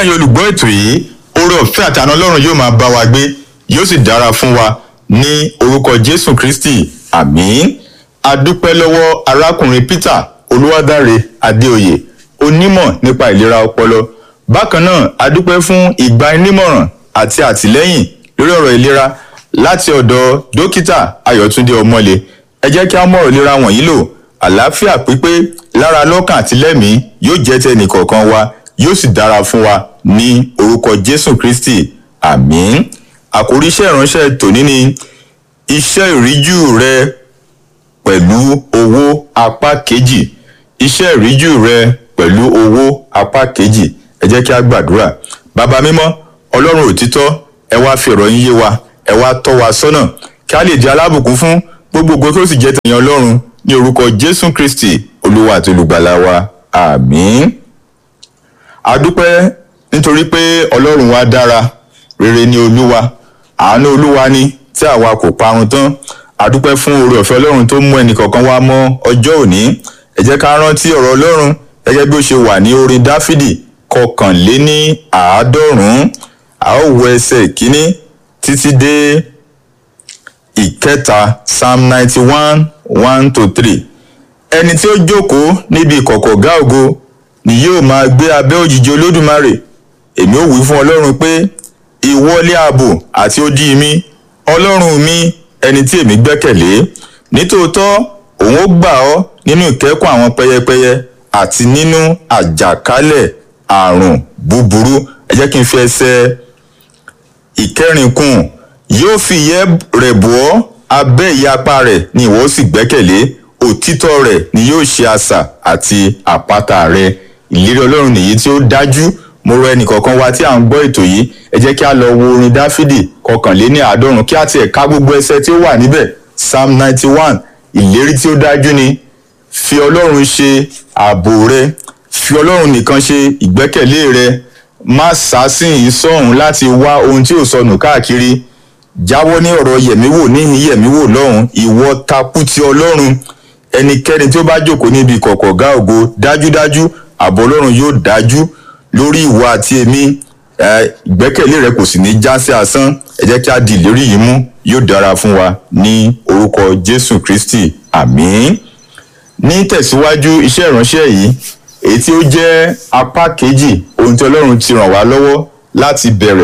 ẹ̀yin olùgbọ́ ètò yìí oore ọ̀fẹ́ àtàná ọlọ́run yóò máa bá wa gbé yóò sì dára fún wa ní orúkọ jésù kristi àmín adúpẹ́ lọ́wọ́ arákùnrin peter olúwadáre adéoyè onímọ̀ nípa ìlera ọpọlọ bákan náà adúpẹ́ fún ìgbanímọ̀ràn àti àtìlẹ́yìn lórí ọ̀rọ̀ ìlera láti ọ̀dọ̀ dókítà ayọ̀túndé ọmọlé ẹ jẹ́ kí á mọ̀rọ̀ ìlera wọ̀nyí lò àlàáfíà pípé lára lọ́kàn àti lẹ́mìí yóò jẹ́ tẹnì kọ̀ọ̀kan wa yóò sì dára fún wa ní orúkọ jésù kristi àmín àkórí iṣẹ́ ìránṣẹ́ tòní ni iṣẹ́ ìríjú rẹ pẹ̀lú owó apá kejì iṣẹ́ ìríjú rẹ pẹ̀lú owó apá kejì ẹ jẹ́ kí a gbàdúrà bàbá mímọ́ ọlọ́run òtítọ́ ẹ wá fi ọ̀rọ̀ yín yé wa ẹ wá tọ́ wa sọ́nà kí a lè di alábùkún fún gbogbo ògo tó sì jẹ́ tẹ̀yìn ọlọ́run ní orúkọ jésù kristi olúwa àti olùgbàlà wa àmín adúpẹ́ nítorí pé ọlọ́run wa dára rere ni olúwa àánú olúwa ni tí àwa kò parun tán adúpẹ́ fún oore ọ̀fẹ́ ọlọ́run tó mú ẹnìkọ̀ọ̀kan wá mọ́ ọjọ́ òní ẹ jẹ́ ká rántí ọ̀rọ̀ ọlọ́run gẹ́gẹ́ bí ó ṣe wà ní orin dáfídì kọkànléní àádọ́rùn-ún a ó wo ẹsẹ̀ ìkíní títí dé ìkẹta psalm ninety one one to three ẹni tí ó jókòó níbi ìkọ̀kọ̀ ọ̀gá ògo ni yóò máa gbé abẹ́ òjìji olódùmarè èmi ò wí fún ọlọ́run pé ìwọlé ààbò àti odi mi ọlọ́run mi ẹni tí èmi gbẹ́kẹ̀lé nítòótọ́ òun ó gbà ọ́ nínú ìkẹ́kùn àwọn pẹyẹpẹyẹ àti nínú àjàkálẹ̀ àrùn búburú ẹ jẹ́ kí n fi ẹsẹ̀ ìkẹrin kún yóò fi ìyẹ́ rẹ̀ bọ́ ọ́ abẹ́ ìyapa rẹ̀ ni ìwọ sì gbẹ́kẹ̀lé òtítọ́ rẹ̀ ni yóò ṣe asà àti àpáta rẹ̀ ìlérí ọlọ́run nìyí tí ó dájú mo rọ ẹnìkọ̀ọ̀kan wa tí à ń gbọ́ ètò yìí ẹ jẹ́ kí a lọ wo orin dáfídì kọkànléní àádọ́rùn kí a tiẹ̀ ká gbogbo ẹsẹ̀ tí ó wà níbẹ̀ psalm ninety one ìlérí tí ó dájú ni fi ọlọ́run ṣe ààbò rẹ fi ọlọ́run nìkan ṣe ìgbẹ́kẹ̀lé rẹ má sásìn sọ́hùn láti wá ohun tí ò sọnù káàkiri jáwọ́ ní ọ̀rọ̀ yẹ̀míwò níhìn yẹ̀míwò lọ́hùn ìwọ takú ti ọlọ́run ẹnikẹ́ni tí ó bá jókòó níbi ìkọ̀kọ̀ ọ̀gá ògo dájúdájú ààbò ọlọ́run yóò dájú lórí ìwọ àti èmi ìgbẹ́kẹ̀lé rẹ kò sì ní já sí asán ẹ jẹ́ kí a di ìlérí yìí mú yóò dára fún wa ní orúkọ jésù kristi àmín ní tẹ̀síwájú iṣẹ́ ìránṣẹ́ yìí èyí tí ó jẹ́ apá kejì ohun tí ọlọ́run ti ràn wá lọ́wọ́ láti bẹ̀rẹ̀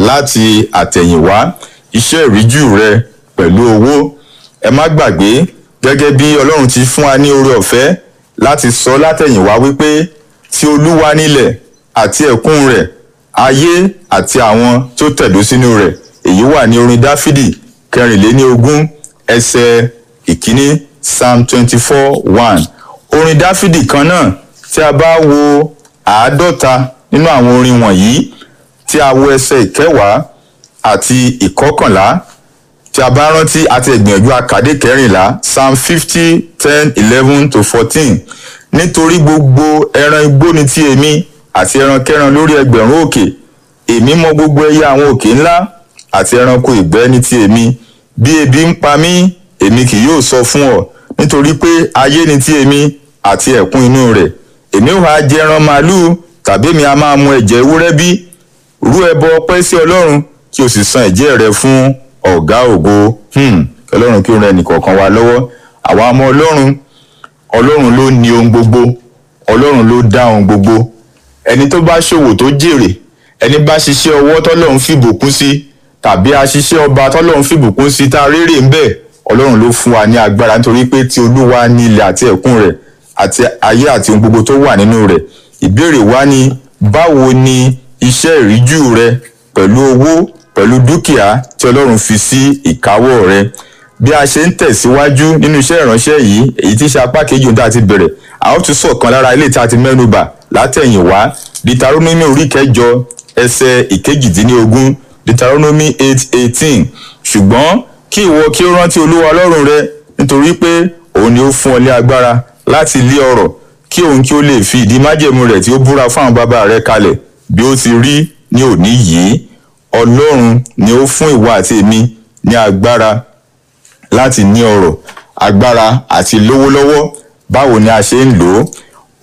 láti àtẹ̀yìnwá iṣẹ́ ìríjú rẹ pẹ̀lú owó ẹ má gbàgbé gẹ́gẹ́ bí ọlọ́run ti fún wa ní oore ọ̀fẹ́ láti sọ látẹ̀yìnwá wípé ti olúwa nílẹ̀ àti ẹ̀kún rẹ̀ ayé àti àwọn tó tẹ̀dó sínú rẹ̀ èyí wà ní orin dáfídì kẹrìnléní ogún ẹsẹ̀ ìkíní psalm twenty four one orin dáfídì kan náà tí a bá wo àádọ́ta nínú àwọn orin wọ̀nyí tí a wo ẹsẹ̀ ìkẹwàá àti ìkọkànlá tí a bá rántí àti ìgbìyànjú àkàdé kẹrìnlá psalm fifty ten eleven to fourteen nítorí gbogbo ẹran igbó ni ti èmi àti ẹran kẹran lórí ẹgbẹ̀rún òkè èmi mọ gbogbo ẹyẹ àwọn òkè ńlá àti ẹranko ìgbẹ́ ní ti èmi bí ebi ń pa mí èmi kì yóò sọ fún ọ nítorí pé ayé ni ti èmi àti ẹ̀kún inú rẹ̀ èmi ò ha jẹ ẹran màálùú tàbí èmi a máa mu ẹ̀jẹ̀ ewúrẹ́ bí rú ẹbọ ọpẹ́ sí ọlọ́run kí o sì san ẹ̀jẹ̀ rẹ fún ọ̀gá ògo ọlọ́run kí o rẹ nìkọ̀ọ̀kan wa lọ́wọ́ àwa ọmọ ọlọ́run ọlọ́run ló ní ohun gbogbo ọlọ́run ló dá ohun gbogbo ẹni tó bá ṣòwò tó jèrè ẹni bá ṣiṣẹ́ ọwọ́ tọ́lọ́run fìbùkún sí tàbí aṣiṣẹ́ ọba tọ́lọ́run fìbùkún sí tá a rérè ń bẹ̀ ọlọ́run ló fún wa ní agbára nítorí pé ti olúwa ní ilẹ̀ àti ẹ̀kún rẹ̀ àti ayé àti ohun gbogbo tó wà nínú rẹ̀ ìbéèrè wa ni báwo ni iṣẹ́ ìríjú rẹ pẹ̀lú owó pẹ̀lú dúkìá tí ọlọ́run fi sí ìkáwọ́ rẹ bí a ṣe ń tẹ̀síwájú nínú iṣẹ́ ìránṣẹ́ yìí èyí tí ṣe apá kejì ohun tá a ti bẹ̀rẹ̀ a ó tún sọ̀kan lára ilé tí a ti mẹ́nubà látẹ̀yìnwá deuteronomy orí kẹjọ ẹsẹ̀ ìkejìdínlógún deuteronomy eight eighteen ṣùgbọ́n kí ìwọ kí ó rántí olúwa ọlọ́run rẹ nítorí pé òun ni ó fún ọ ní agbára láti lé ọrọ̀ kí òun kí ó lè fi ìdí májẹ̀mú rẹ̀ tí ó búra fún àwọn bàbá rẹ̀ kalẹ̀ bí ó ti rí ní òní yìí ọlọ́run ni ó fún ìwọ àti èmi ní agbára láti ní ọrọ̀ agbára àti lówó lọ́wọ́ báwo ni a ṣe ń lò ó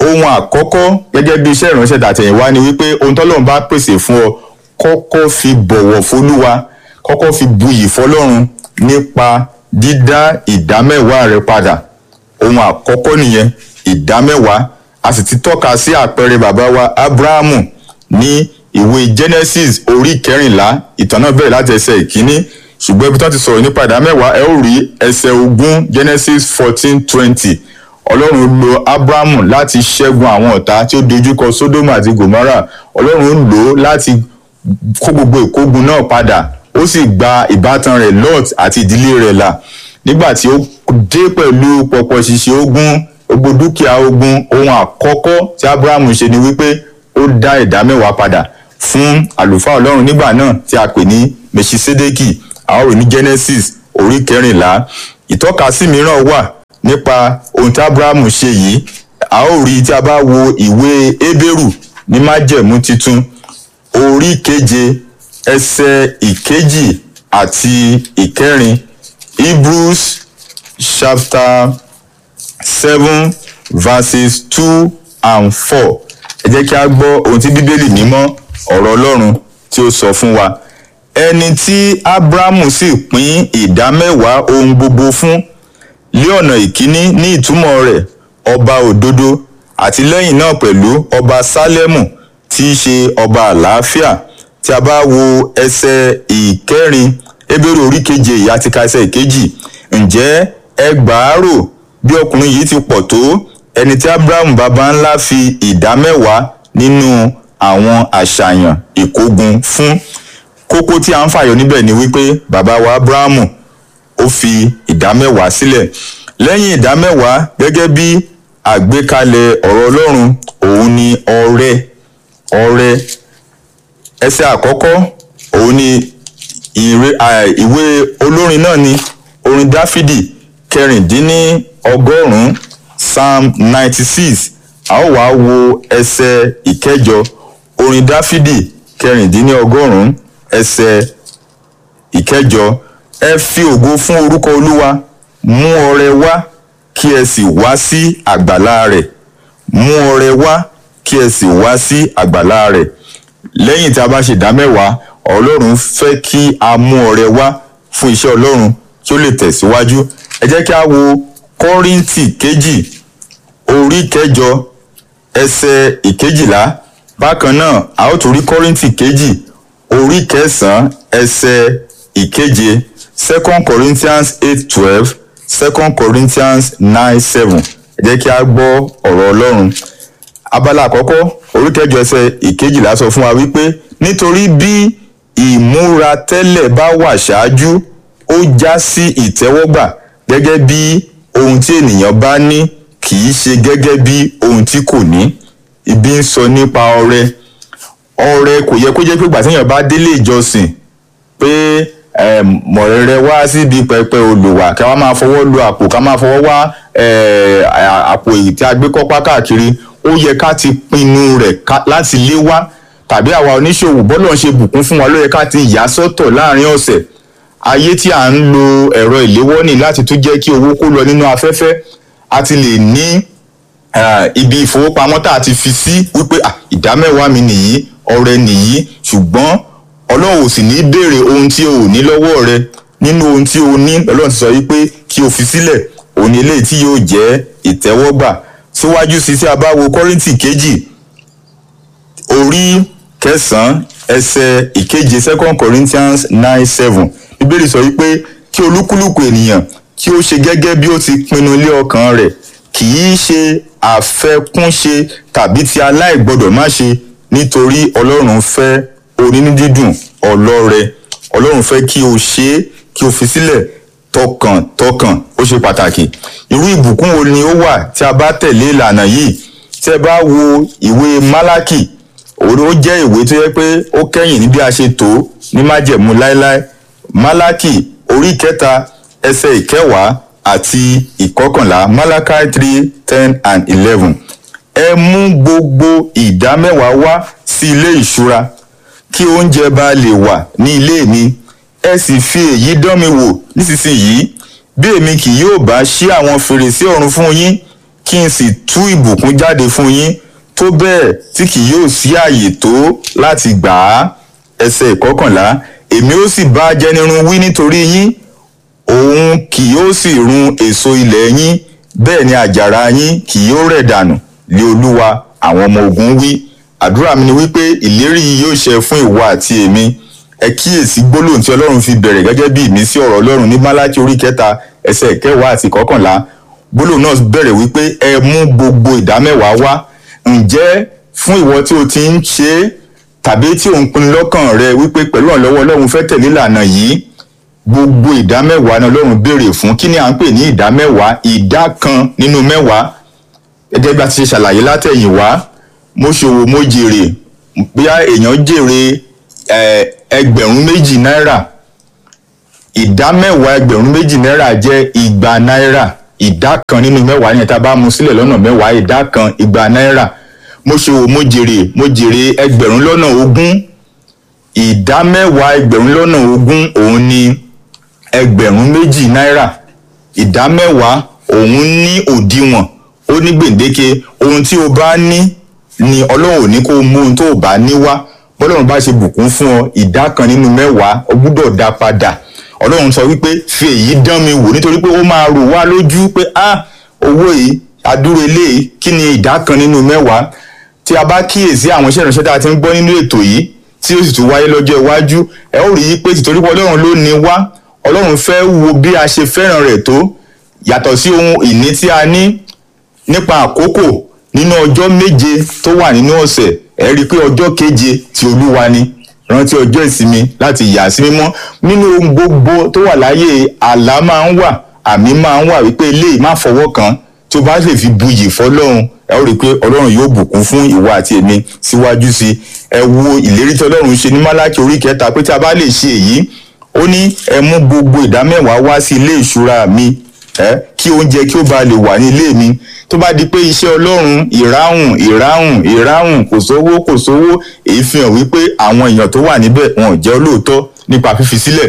ohun àkọ́kọ́ gẹ́gẹ́ bí iṣẹ́ ìránṣẹ́ tàtẹ̀yìnwá ni wípé ohun tọ́lọ́run bá pèsè fún ọ kọ́kọ́ fi bọ̀wọ̀ fólúwa kọ́kọ́ fi buyì fọlọ́run nípa dídá ìdámẹ́wàá rẹ padà ohun àkọ́kọ́ nìyẹn ìdámẹ́wàá a sì ti tọ́ka sí àpẹẹrẹ bàbá wa abrahamu ní ìwé genesis orí kẹrìnlá ìtàn náà bẹ̀rẹ̀ láti ẹsẹ̀ ìkíní ṣùgbọ́n ibi tí wọ́n ti sọ̀rọ̀ nípa ìdámẹ́wàá ẹ ó rí ẹsẹ̀ ogún genesis fourteen twenty ọlọ́run lo abrahamu láti ṣẹ́gun àwọn ọ̀tá tí ó dojúkọ sodom àti gomorrah ọlọ́run lò ó láti kó gbogbo ìkógun náà padà ó sì gba ìbátan rẹ̀ lot àti ìdílé rẹ̀ là nígbà tí ó dé pẹ̀lú pọ̀pọ̀ ṣìṣẹ́ ogun gbogbo dúkìá ogun ohun àkọ́kọ́ tí abrahamu ṣe ni wípé ó dá ìdá mẹ́wàá padà fún àlùfáà ọlọ́run nígbà náà tí a pè ní mèṣisédékì àwọn òní genesis orí kẹrìnlá ìtọ́kasí mìíràn wà nípa ohun tí abrahamu ṣe yìí a ó rí tí a bá wo ìwé hébérù ní májẹ̀mú titun orí keje ẹsẹ̀ ìkejì àti ìkẹrin hebrews chapter seven verses two and four ẹ jẹ́ kí a gbọ́ ohun tí bíbélì mímọ́ ọ̀rọ̀ ọlọ́run tí ó sọ fún wa ẹni tí abrahamu sì pín ìdá mẹ́wàá ohun gbogbo fún lé ọ̀nà ìkíní ní ìtumọ̀ rẹ̀ ọba òdodo àti lẹ́yìn náà pẹ̀lú ọba sálẹ́mù tí í ṣe ọba àlàáfíà tí a bá wo ẹsẹ̀ ìkẹrin ebèrè orí keje yìí àti ka ẹsẹ̀ ìkejì ǹjẹ́ ẹgbàárò bí ọkùnrin yìí ti pọ̀ tó ẹni tí abraham baba ńlá fi ìdá mẹ́wàá nínú àwọn àṣàyàn ìkógun fún kókó tí a ń fàyọ níbẹ̀ ni wípé bàbá wa abrahamu ó fi ìdá mẹ́wàá sílẹ̀ lẹ́yìn ìdá mẹ́wàá gẹ́gẹ́ bí àgbékalẹ̀ ọ̀rọ̀ ọlọ́run òun ni ọrẹ ọrẹ ẹsẹ̀ àkọ́kọ́ òun ni ìwé olórin náà ni orin dáfídì kẹrìndínní ọgọ́rùn-ún psalm ninety six a ó wàá wo ẹsẹ̀ ìkẹjọ orin dáfídì kẹrìndínní ọgọ́rùn-ún ẹsẹ̀ ìkẹjọ ẹ fi ògo fún orúkọ olúwa mú ọrẹ wá kí ẹ sì wá sí àgbàlá rẹ̀ mú ọrẹ wá kí ẹ sì wá sí àgbàlá rẹ̀ lẹ́yìn tí a bá ṣe ìdámẹ́wàá ọlọ́run fẹ́ kí a mú ọrẹ wá fún iṣẹ́ ọlọ́run kí ó lè tẹ̀síwájú ẹ jẹ́ kí a wo kọ́ríntì kejì orí kẹjọ ẹsẹ̀ ìkejìlá bákan náà a ó tún rí kọ́ríntì kejì orí kẹsàn-án ẹsẹ̀ ìkeje second corinthians eight twelve second corinthians nine seven ẹ jẹ́ kí a gbọ́ ọ̀rọ̀ ọlọ́run abala àkọ́kọ́ orí kẹjọ ẹsẹ̀ ìkejìlá sọ fún wa wípé nítorí bí ìmúra tẹ́lẹ̀ bá wà ṣáájú ó já sí ìtẹ́wọ́gbà gẹ́gẹ́ bí ohun tí ènìyàn bá ní kì í ṣe gẹ́gẹ́ bí ohun tí kò ní ibi ń sọ nípa ọrẹ ọrẹ kò yẹ kó jẹ́ pé gbàtíyàn bá délé ìjọsìn pé mọ̀rẹ́rẹ́ wá síbi pẹpẹ olùwà ká wá máa fọwọ́ lu àpò ká máa fọwọ́ wá àpò èyí tí a gbé kọ́pá káàkiri ó yẹ ká ti pinnu rẹ̀ láti lé wá tàbí àwa oníṣòwò bọ́lọ̀ ń ṣe bùkún fún wa ló yẹ ká ti yà sọ́tọ̀ láàrin ọ̀sẹ̀ ayé tí à ń lo ẹ̀rọ ìléwọ́ ní láti tún jẹ́ kí owó kó lọ nínú afẹ́fẹ́ a ti lè ní ibi ìfowópamọ́ tá a ti fi sí wípé ìdá mẹ́wàá mi nìyí ọrẹ nìyí ṣùgbọ́n ọlọ́run ò sì ní béèrè ohun tí o ò ní lọ́wọ́ rẹ nínú ohun tí o ní ọlọ́run ti sọ wípé kí o fi sílẹ̀ òun ni eléyìí tí yóò jẹ́ ìtẹ́wọ́gbà síwájú sí tí a bá wo kọ́rìntì kejì orí kẹsàn-án ẹsẹ̀ ìkeje second corinthians nine seven bíbélì sọ wípé kí olúkúlùkù ènìyàn kí ó ṣe gẹ́gẹ́ bí ó ti pinnu lé ọkàn rẹ̀ kì í ṣe àfẹkúnṣe tàbí ti aláìgbọdọ̀ má ṣe nítorí ọlọ́run fẹ́ onínúdídùn ọlọ́rẹ ọlọ́run fẹ́ kí o ṣe é kí o fi sílẹ̀ tọkàntọkàn ó ṣe pàtàkì irú ìbùkún wo ni ó wà tí a bá tẹ̀lé ìlànà yìí tí ẹ bá wo ìwé málákì òun ó jẹ́ ìwé tó yẹ pé ó kẹ́yìn ní bí a ṣe tó ní májẹ̀mú láéláé málákì orí kẹta ẹsẹ̀ ìkẹwàá àti ìkọkànlá malachi three ten and eleven ẹ mú gbogbo ìdá mẹ́wàá wá sí ilé ìṣúra kí oúnjẹ bá lè wà ní ilé mi ẹ sì fi èyí dán mi wò nísinsìnyí bí èmi kì yóò bá ṣí àwọn fèrèsé ọ̀run fún yín kí kí n sì tú ìbùkún jáde fún yín tó bẹ́ẹ̀ tí kì yóò sí àyè tó láti gbà á ẹsẹ̀ ìkọkànlá èmi ó sì bá jẹnirun wí nítorí yín òun kì yóò sì run èso ilẹ̀ yín bẹ́ẹ̀ ni àjàrà yín kì yóò rẹ̀ dànù lé olúwa àwọn ọmọ ogun wí àdúrà mi ni wípé ìlérí yìí yóò ṣẹ fún ìwọ àti èmi ẹ kíyèsí gbólóhùn tí ọlọ́run fi bẹ̀rẹ̀ gẹ́gẹ́ bí ìmísí ọ̀rọ̀ ọlọ́run ní málákì orí kẹta ẹsẹ̀ kẹwàá àti kọkànlá gbólóhùn náà bẹ̀rẹ̀ wípé ẹ mú gbogbo ìdámẹ́wàá wá ǹjẹ́ fún ìwọ tí o ti ń ṣe é tàbí tí ò ń pinnu lọ́kàn rẹ wípé pẹ̀lú ọ̀lọ́wọ́ ọlọ́run fẹ́ tẹ̀lé ìlànà yìí gbogbo ìdámẹ́wàá ni ọlọ́run béèrè fún kí ni à ń pè ní ìdámẹ́wàá ìdá kan nínú mẹ́wàá gẹ́gẹ́ bí a ti ṣe ṣàlàyé látẹ̀yìnwá mo ṣòwò mo jèrè bóyá èèyàn jèrè ẹgbẹ̀rún méjì náírà ìdá mẹ́wàá ẹgbẹ̀rún méjì náírà jẹ́ igba náírà ìdá kan nínú mẹ́wàá yẹn tá a bá mú sílẹ̀ lọ́nà mẹ́wàá ìdá kan igba náírà mo ṣòwò mo jèrè mo jèrè ẹgbẹ̀rún lọ́nà ogún ìdá mẹ́wàá ẹgbẹ̀rún lọ́nà ogún òun ni ẹgbẹ̀rún méjì náírà ìdá mẹ́wàá òun ní òdiwọ̀n ó ní gbèǹdéke ohun tí o bá ní ni ọlọ́run ò ní kó mú ohun tó o bá ní wá bọ́lọ́run bá ṣe bùkún fún ọ ìdá kan nínú mẹ́wàá o gbúdọ̀ dá padà ọlọ́run sọ wípé fi èyí dán mi wò nítorí pé ó máa rò wá lójú pé ah owó yìí adúró eléyìí kí ni ìdá kan nínú mẹ́wàá tí a bá kíyèsí àwọn iṣẹ́ ìránṣẹ́ tá a ti ń gbọ́ nínú ètò yìí tí ó sì tún wáyé lọ́jọ́ iwájú ẹ ó rí i pé tìtorí pé ọlọ́run ló ní wá ọlọ́run fẹ́ wo bí a ṣe fẹ́ràn rẹ̀ tó yàtọ̀ sí ohun ìní tí a ní nípa àkókò nínú ọjọ́ méje tó wà nínú ọ̀sẹ̀ ẹ rí i pé ọjọ́ keje ti olúwa ni rántí ọjọ́ ìsinmi láti yà sí mímọ́ nínú ohun gbogbo tó wà láyé àlá máa ń wà àmì máa ń wà wípé eléyìí má fọwọ́ kàn tó bá lè fi buyì fọlọ́run ẹ ó rí i pé ọlọ́run yóò bùkún fún ìwọ àti èmi síwájú sí i ẹ wo ìlérí tí ọlọ́run ṣe ní málákì orí kẹta pé tí a bá lè ṣe èyí ó ní ẹ mú gbogbo ìdámẹ́wàá wá sí ilé ìṣúra mi ẹ kí oúnjẹ kí ó ba lè wà ní ilé mi tó bá di pé iṣẹ́ ọlọ́run ìráhùn ìráhùn ìráhùn kò sówó kò sówó èyí fi hàn wípé àwọn èèyàn tó wà níbẹ̀ wọn ò jẹ́ olóòótọ́ nípa fífi sílẹ̀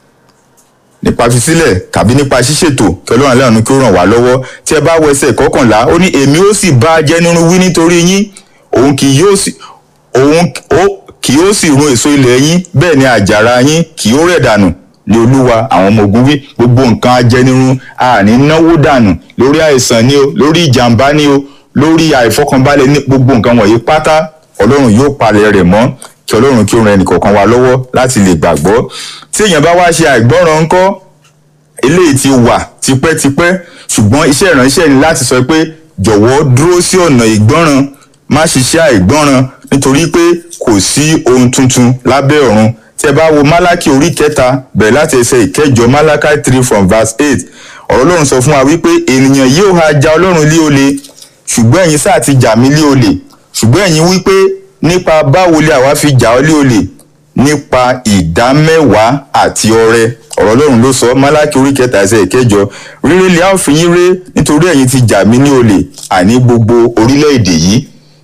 nípa fífílẹ̀ tàbí nípa ṣíṣètò kí ọlọ́run aláàánú kí ó ràn wá lọ́wọ́ tí ẹ bá wọ ẹsẹ̀ kọkànlá ó ní èmi ó sì bá jẹ́nirun wí nítorí yín òun kì yóò sì òun kì yóò sì run èso ilẹ̀ yín bẹ́ẹ̀ ni àjàrà yín kì yóò rẹ̀ dànù ní olúwa àwọn ọmọ ogun wí gbogbo nǹkan ajẹnirun àní náwó dànù lórí àìsàn ni o lórí ìjàmbá ni o lórí àìfọkànbalẹ̀ ní gbogbo nǹkan wọ̀nyí pátá ọlọ́run yóò palẹ̀ rẹ̀ mọ́ kí ọlọ́run kí ó ran ẹnìkọ̀ọ̀kan wa lọ́wọ́ láti lè gbàgbọ́ tí èèyàn bá wá ṣe àìgbọ́ràn ńkọ́ eléyìí ti wà tipẹ́tipẹ́ ṣùgbọ́n iṣẹ́ ìránṣẹ́ ni láti sọ pé jọ̀wọ́ dúró sí ọ̀nà ìgbọ́ràn má ṣiṣẹ́ àìgbọ́ràn nítorí pé kò sí ohun tuntun lábẹ́ ọ̀run tí ẹ bá wo málákì orí kẹta bẹ̀rẹ̀ láti ẹsẹ̀ ìkẹjọ málákì three from verse eight ọ̀rọ̀ ọlọ́run sọ fún wa wípé ènìyàn yóò ha ja ọlọ́run lé olè ṣùgbọ́n ẹ̀yin sáà ti jà mí lé olè ṣùgbọ́n ẹ̀yin wípé nípa báwo lè àwa fi jà ọ́ lé olè nípa ìdá mẹ́wàá àti ọrẹ ọ̀rọ̀ ọlọ́run ló sọ málákì orí kẹta ẹsẹ̀ ìkẹjọ rírẹ́ lè á fi yín ré nítorí ẹ̀yin ti jà mí ní olè àní gbogbo orílẹ̀-èdè yìí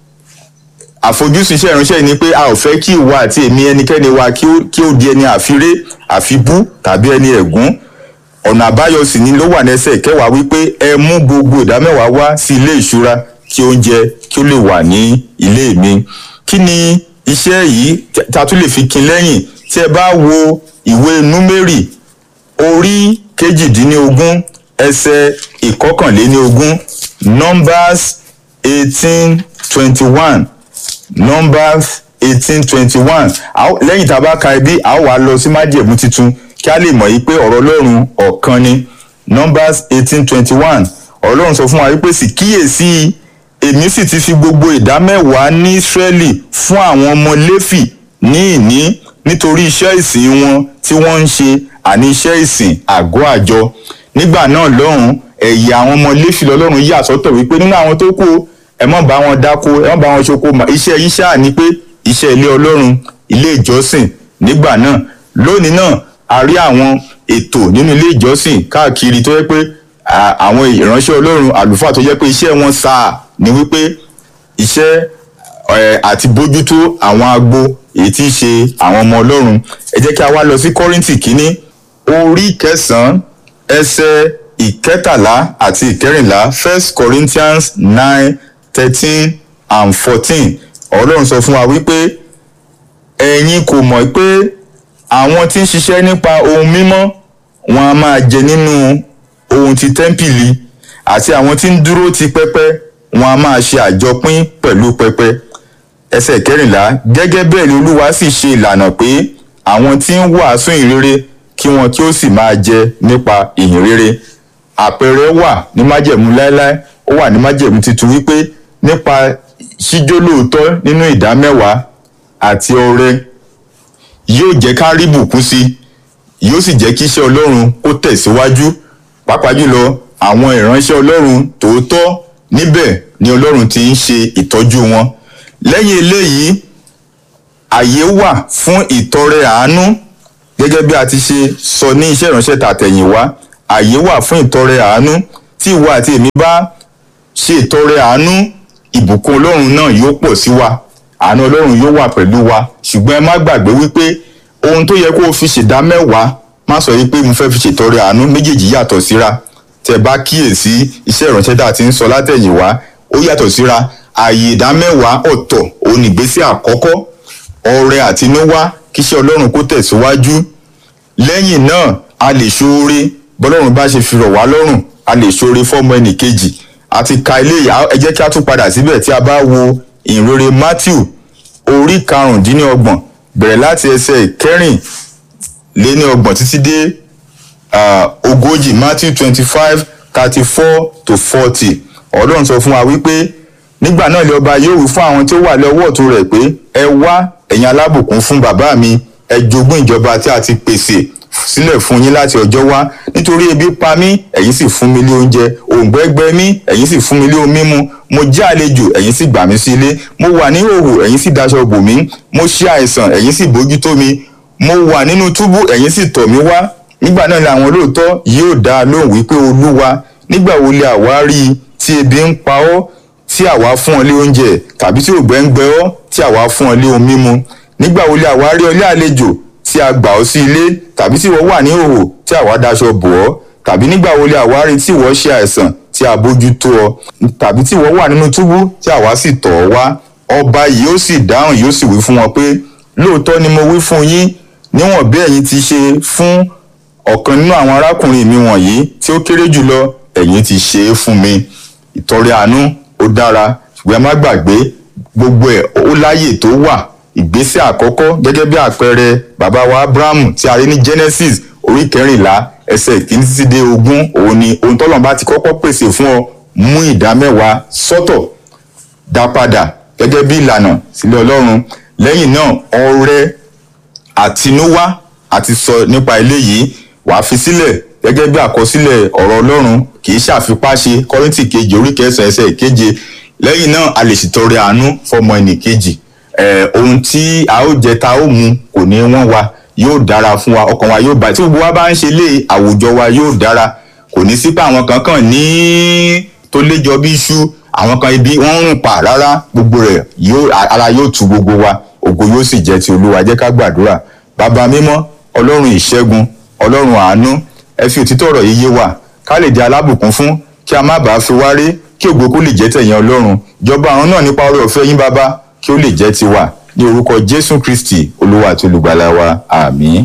àfojúsùn iṣẹ́ ìránṣẹ́ yìí ni pé a ò fẹ́ kí ìwà àti èmi ẹnikẹ́ni wa kí ó di ẹni àfiré àfibú tàbí ẹni ẹ̀gún ọ̀nà àbáyọ sì ni ló wà nẹ́sẹ̀ kẹwàá wípé ẹ mú gbogbo ìdámẹ́wàá wá sí ilé ìṣúra kí oúnjẹ kí ó lè wà ní ilé mi kí ni iṣẹ́ yìí ta tún lè fi kin lẹ́yìn tí ẹ bá wo ìwé númérì orí kejìdínlógún ẹsẹ̀ ìkọkànléníogún numbers eighteen twenty one numbers eighteen twenty one lẹ́yìn tá a bá ka ibi a ó wá lọ sí májẹ̀mú titun kí a lè mọ̀ yí pé ọ̀rọ̀ ọlọ́run ọ̀kan ni numbers eighteen twenty one ọ̀rọ̀ ọlọ́run sọ fún wa wípé sì kíyèsí èmi sì ti fi gbogbo ìdá mẹ́wàá ní Ísírẹ́lì fún àwọn ọmọ Léfì ní ìní nítorí iṣẹ́ ìsìn wọn tí wọ́n ń ṣe àní iṣẹ́ ìsìn àgọ́ àjọ nígbà náà lọ́hùn ẹ̀yà àwọn ọmọ Léfì lọ́lọ́run yà sọ́tọ̀ wípé nínú àwọn tó kù ẹ má bá wọn dáko ẹ má bá wọn ṣoko iṣẹ́ yín ṣáà ni pé iṣẹ́ ilé Ọlọ́run ilé ìjọsìn nígbà náà lónìí náà a rí àwọn ètò nínú ilé ìjọsìn káàkiri tó yẹ pé àwọn ìránṣẹ́ Ọlọ́run àlùfáà tó yẹ pé iṣẹ́ wọn sáà ni wípé iṣẹ́ àti bójútó àwọn agbo èyí tí í ṣe àwọn ọmọ Ọlọ́run ẹ jẹ́ kí a wá lọ sí Kọ́ríńtì kínní orí kẹsàn-án ẹsẹ̀ ìkẹtàlá àti ìkẹrìnlá first corinthians nine thirteen and fourteen ọlọ́run sọ fún wa wípé ẹ̀yin kò mọ̀ pé àwọn tí ń ṣiṣẹ́ nípa ohun mímọ́ wọn a máa jẹ nínú ohun ti tẹ́ḿpìlì àti àwọn tí ń dúró ti pẹpẹ wọn a máa ṣe àjọpín pẹ̀lú pẹpẹ ẹsẹ̀ kẹrìnlá gẹ́gẹ́ bẹ́ẹ̀ ni olúwa sì ṣe ìlànà pé àwọn tí ń wàásù ìhìnrere kí wọn kí ó sì máa jẹ nípa ìhìnrere àpẹẹrẹ wà ní májẹ̀mú láéláé ó wà ní májẹ̀mú titun wípé nípa ṣíjó lóòótọ́ nínú ìdá mẹ́wàá àti ọrẹ yóò jẹ́ ká rí bùkún sí yóò sì jẹ́ kí iṣẹ́ ọlọ́run kó tẹ̀síwájú pàápàá jùlọ àwọn ìránṣẹ́ ọlọ́run tòótọ́ níbẹ̀ ni ọlọ́run ti ń ṣe ìtọ́jú wọn lẹ́yìn eléyìí àyè wà fún ìtọrẹ àánú gẹ́gẹ́ bí a ti ṣe sọ ní iṣẹ́ ìránṣẹ́ tàtẹ̀yìnwá àyè wà fún ìtọrẹ àánú tí ìwọ àti èmi bá ṣe ìtọrẹ àánú ìbùkún ọlọ́run náà yóò pọ̀ sí wa àánú ọlọ́run yóò wà pẹ̀lú wa ṣùgbọ́n ẹ má gbàgbé wípé ohun tó yẹ kó o fi ṣèdá mẹ́wàá má sọ wípé mo fẹ́ fi ṣètọrẹ àánú méjèèjì yàtọ̀ síra tẹ bá kíyèsí iṣẹ́ ìránṣẹ́ tá a ti ń sọ látẹ̀yìnwá ó yàtọ̀ síra ààyè ìdá mẹ́wàá ọ̀tọ̀ òun ìgbésẹ̀ àkọ́kọ́ ọrẹ àtinúwá kíṣẹ́ ọlọ́run kó tẹ̀síwájú lẹ́yìn náà a lè ṣoore bọ́lọ́run bá ṣe fi rọ̀ wá lọ́rùn a lè ṣoore fọ́mọ ẹnì kejì àti ka ilé ẹ jẹ́ kí a tún padà síbẹ̀ tí a bá wo ìrere matthew orí karùndínlọ́gbọ̀n bẹ̀rẹ̀ láti ẹsẹ̀ kẹrin lé ní ọgbọ̀n títí dé ogójì matthew twenty five thirty four to forty ọlọ́run sọ fún wa wípé nígbà náà lè ọba yóò wí fún àwọn tí ó wà lọ́wọ́ ọ̀tún rẹ̀ pé ẹ wá ẹ̀yin alábùkún fún bàbá mi ẹ jogún ìjọba tí a ti pèsè sílẹ̀ fún yín láti ọjọ́ wá nítorí ebi pa mí ẹ̀yin sì fún mi lé oúnjẹ òǹgbẹ gbẹ mí ẹ̀yin sì fún mi lé omi mímu mo jẹ́ àlejò ẹ̀yin sì gbà mí sí ilé mo wà ní ìhòòhò ẹ̀yin sì daṣọ bò mí mo ṣe àìsàn ẹ̀yin sì bójútó mi mo wà nínú túbú ẹ̀yin sì tọ̀ mí wá nígbà náà làwọn olóòótọ́ yóò dá a lóhùn wípé olúwa nígbà wo lè àwa rí i tí ebi ń pa ọ́ tí àwa fún ọ lé oúnjẹ tàbí tí ògbẹ́ ń gbẹ ọ́ tí àwa fún ọ lé ohun mímu nígbà wo lè àwa rí ọ lé àlejò tí a gbà ọ́ sí ilé tàbí tí ìwọ wà ní ìhòòhò tí àwa daṣọ bò ọ́ tàbí nígbà wo lè àwa rí tí ìwọ ṣe àìsàn tí a bójú tó ọ tàbí tí ìwọ wà nínú túbú tí àwa sì tọ̀ ọ́ wá ọba yìí ó sì dáhùn yóò sì wí fún wọn pé lóòótọ́ ni mo wí fún yín níwọ̀n bí ẹ̀yin ti ṣe fún ọ̀kan nínú àwọn arákùnrin mi wọ̀nyí tí ó kéré jùlọ ẹ̀yin ti ṣe é fún mi ìtọrẹ àánú ó dára ṣùgbọ́n ẹ má gbàgbé gbogbo ẹ̀ ó láyè tó wà ìgbésẹ̀ àkọ́kọ́ gẹ́gẹ́ bí àpẹẹrẹ bàbá wa abrahamu tí a rí ní genesis orí kẹrìnlá ẹsẹ̀ ìkíní títí dé ogún òun ni ohun tọ́lọ́run bá ti kọ́kọ́ pèsè fún ọ mú ìdá mẹ́wàá sọ́tọ̀ dá padà gẹ́gẹ́ bí ìlànà sílẹ̀ ọlọ́run lẹ́yìn náà ọrẹ àtinúwá àti sọ nípa eléyìí wàá fi sílẹ̀ gẹ́gẹ́ bí àkọsílẹ̀ ọ̀rọ̀ ọlọ́run kì í ṣàfipáṣe kọ́ríntì kejì orí kẹsàn-án ẹsẹ̀ ìkeje lẹ́yìn náà a lè ṣètọrẹ àánú fọmọ ẹnì kejì ohun tí a ó jẹ ta ó mu kò ní wọ́n wa yóò dára fún wa ọkàn wa yóò bá tí gbogbo wa bá ń ṣe lé àwùjọ wa yóò dára kò ní sí pé àwọn kankan ní tó léjọ bí iṣu àwọn kan ibi wọ́n ń rùn pa rárá gbogbo rẹ̀ yóò ara yóò tu gbogbo wa ògo yóò sì jẹ́ ti olúwa jẹ́ ká gbàdúrà bàbá mímọ́ ọlọ́run ìṣẹ́gun ọlọ́run àánú ẹ fi òtítọ́ ọ̀rọ̀ yìí yé wa ká lè di alábùkún fún kí a má bàa fi wá rí kí ògo kó lè jẹ́ tẹ̀yìn ọlọ́run jọba àwọn náà nípa oore ọ̀fẹ́ yín bàbá kí ó lè jẹ́ tiwa ní orúkọ jésù kristi olúwa àti olùgbàlà wa àmín.